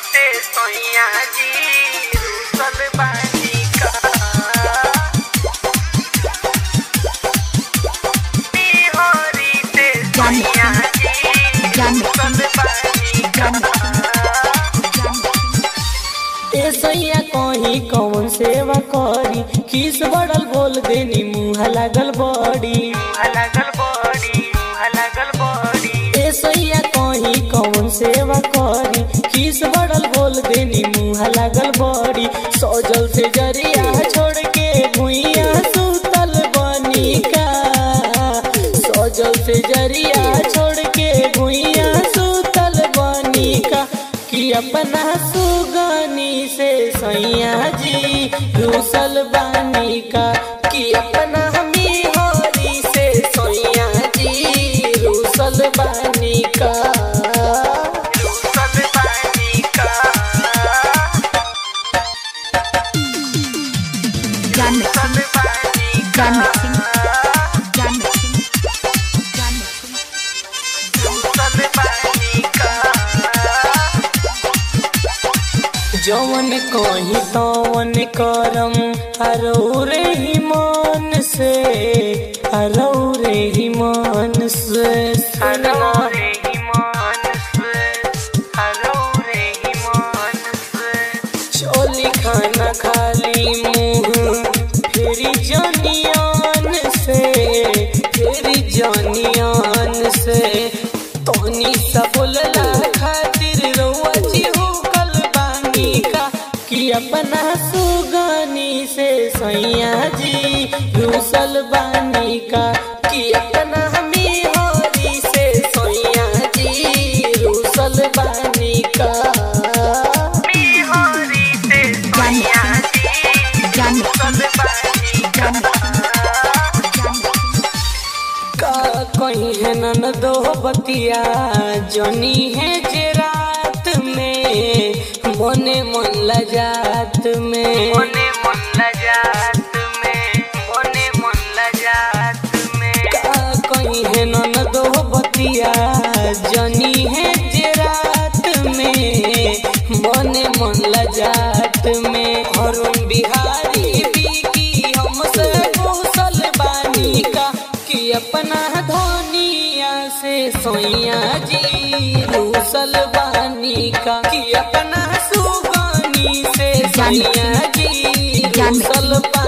ते सोइया जी रूसल बानी का बिहारी ते सोइया जी रूसल बानी का ए सैया कहीं कौन सेवा करी किस बड़ल बोल देनी मुँह लागल बड़ी अलगल बॉडी अलगल बॉडी ए सैया कहीं कौन सेवा करी किस बड़ल बोल देनी मुँह लागल बड़ी सजल से जरिया छोड़ के भुइया सुतल बनी का सजल से जरिया छोड़ के भुइया सुतल बनी का कि अपना सुगनी से सैया जी रूसल बानी का कि अपना हमी होरी से सैया जी रूसल बानी का रूसल बानी का Gun रूसल बानी Gun का Gun Gun रूसल बानी का जवन कहीं तवन करम हरौ रे ही मन से हरौ रे ही मन से हलो रे ईमान से हलो रे ईमान से चोली खाना खाली मुंह फेरी जनियान से फेरी जनियान से तोनी सा बोलला खातिर रउआ जी कल बानी का कि अपना सुगानी से सैया जी रूसल बानी का कि अपना हमी होरी से सैया जी रूसल बानी का बिहारी ते सोइया जी Gun रूसल बानी का का कहीं है नन दो बतिया जनी है जे रात में मोने मन लजात में मोने मन लजात में मोने मन लजात में का कहीं है नन दो बतिया जनी है जे रात में मोने मन लजात में अरुण बिहारी बिकी हमसे कुशल बानी का कि अपना धोनिया से सोइया जी रूसल बानी का कि अपना सुगानी से सोइया जी रूसल